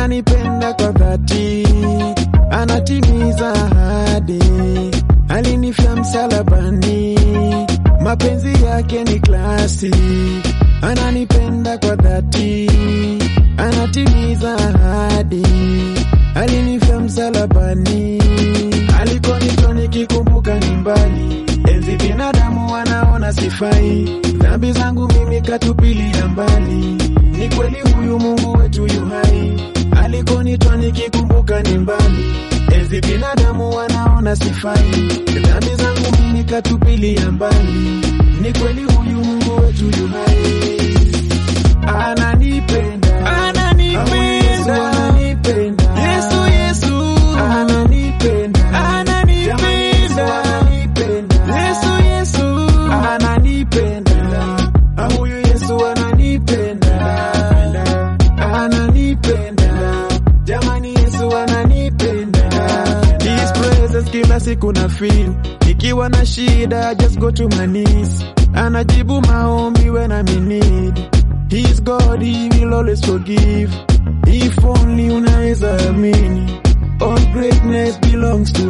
ananipenda kwa dhati, anatimiza ahadi, alinifia msalabani, mapenzi yake ni klasi, ananipenda kwa dhati, anatimiza ahadi, alinifia msalabani, alikonitoa nikikumbuka ni mbali, enzi binadamu wanaona sifai, dhambi zangu mimi katupilia mbali, ni kweli huyu Mungu wetu yu hai, alikonitoa nikikumbuka ni mbali, enzi binadamu wanaona sifai, dhambi zangu mimi katupilia mbali, ni kweli huyu Mungu wetu yu hai, ananipenda, Ananipenda. Yesu ananipenda, Yesu, Yesu. ananipenda, Ananipenda. Jamani, Yesu ananipenda, Yesu, Yesu. ananipenda, Ah, huyu Yesu ananipenda, ananipenda, jamani, Yesu ananipenda. His presence kila siku na feel, nikiwa na shida just go to my knees, anajibu maombi when I'm in need. He's God, he will always forgive. If only unaweza amini, all greatness belongs to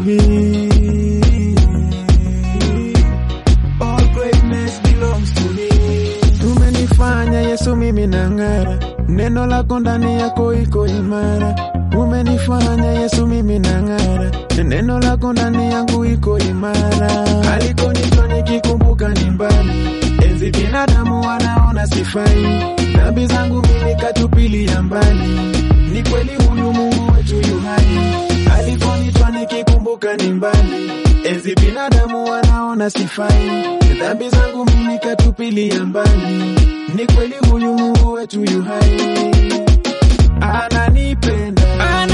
him. All greatness belongs to him. Umenifanya Yesu mimi nang'ara, neno lako ndani yako iko imara. Umenifanya Yesu mimi nang'ara, neno lako ndani yangu iko imara. Alikonitoa nikikumbuka ni mbali, enzi binadamu wanaona sifai, dhambi zangu mimi katupilia mbali. Ni kweli huyu Mungu wetu yu hai, alikonitoa nikikumbuka ni mbali, enzi binadamu wanaona sifai, dhambi zangu mimi katupilia mbali. Ni kweli huyu Mungu wetu yu hai, ananipenda